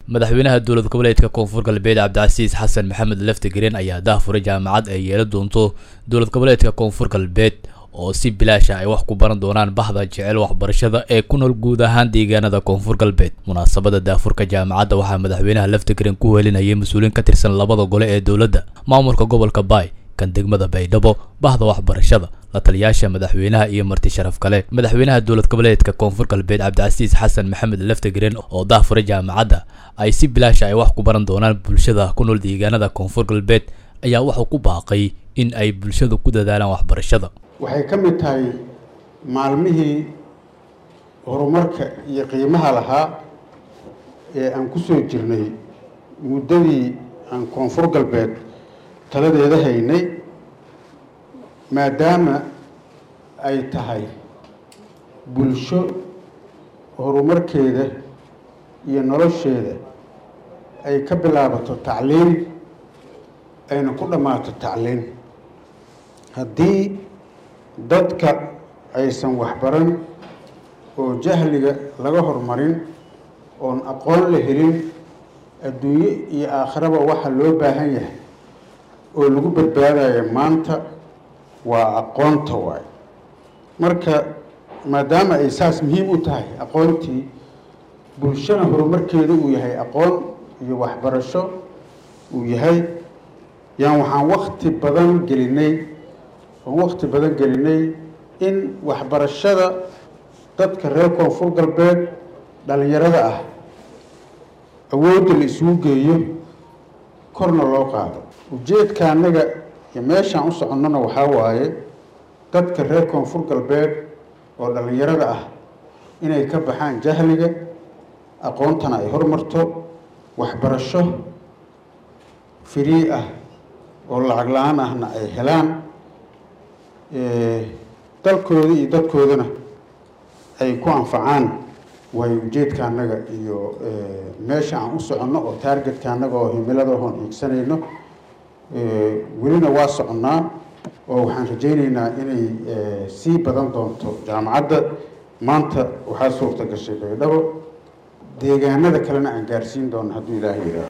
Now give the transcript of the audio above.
madaxweynaha dowlad goboleedka koonfur galbeed cabdicasiis xasan maxamed laftigreen ayaa dahfuray jaamacad ay yeelan doonto dowlad goboleedka koonfur galbeed oo si bilaasha ay wax ku baran doonaan bahda jecel waxbarashada ee ku nool guud ahaan deegaanada koonfur galbeed munaasabada daafurka jaamacadda waxaa madaxweynaha laftigreen ku welinayay mas-uuliin ka tirsan labada gole ee dowladda maamulka gobolka baay kan degmada baydhabo bahda waxbarashada la taliyaasha madaxweynaha iyo marti sharaf kale madaxweynaha dowlad goboleedka koonfur galbeed cabdicasiis xasan maxamed laftigreen oo dahfuray jaamacadda ay si bilaasha ay wax ku baran doonaan bulshada ku nool deegaanada koonfur galbeed ayaa wuxuu ku baaqay in ay bulshadu ku dadaalaan waxbarashada waxay ka mid tahay maalmihii horumarka iyo qiimaha lahaa ee aan ku soo jirnay muddadii aan koonfur galbeed taladeeda haynay maadaama ay tahay bulsho horumarkeeda iyo nolosheeda ay ka bilaabato tacliin ayna ku dhammaato tacliin haddii dadka aysan waxbaran oo jahliga laga horumarin oon aqoon la helin adduunye iyo aakhiraba waxa loo baahan yahay oo lagu badbaadayo maanta waa aqoonta waay marka maadaama ay saas muhiim u tahay aqoontii bulshana horumarkeeda uu yahay aqoon iyo waxbarasho uu yahay yaan waxaan wakti badan gelinay oon wakti badan gelinay in waxbarashada dadka reer koonfur galbeed dhalinyarada ah awoodda la isugu geeyo korna loo qaado ujeedka annaga iyo meeshaan u soconnona waxaa waaye dadka reer koonfur galbeed oo dhallinyarada ah inay ka baxaan jahliga aqoontana ay hormarto waxbarasho firii ah oo lacag la-aan ahna ay helaan dalkooda iyo dadkoodana ay ku anfacaan waayo ujeedka annaga iyo meesha aan u soconno oo taargetka annaga oo himilada hoon iigsanayno welina waa soconnaa oo waxaan rajaynaynaa inay sii badan doonto jaamacadda maanta waxaa suurta gashay baydhabo deegaanada kalena aan gaarsiin doono hadduu ilaahay yidhaaho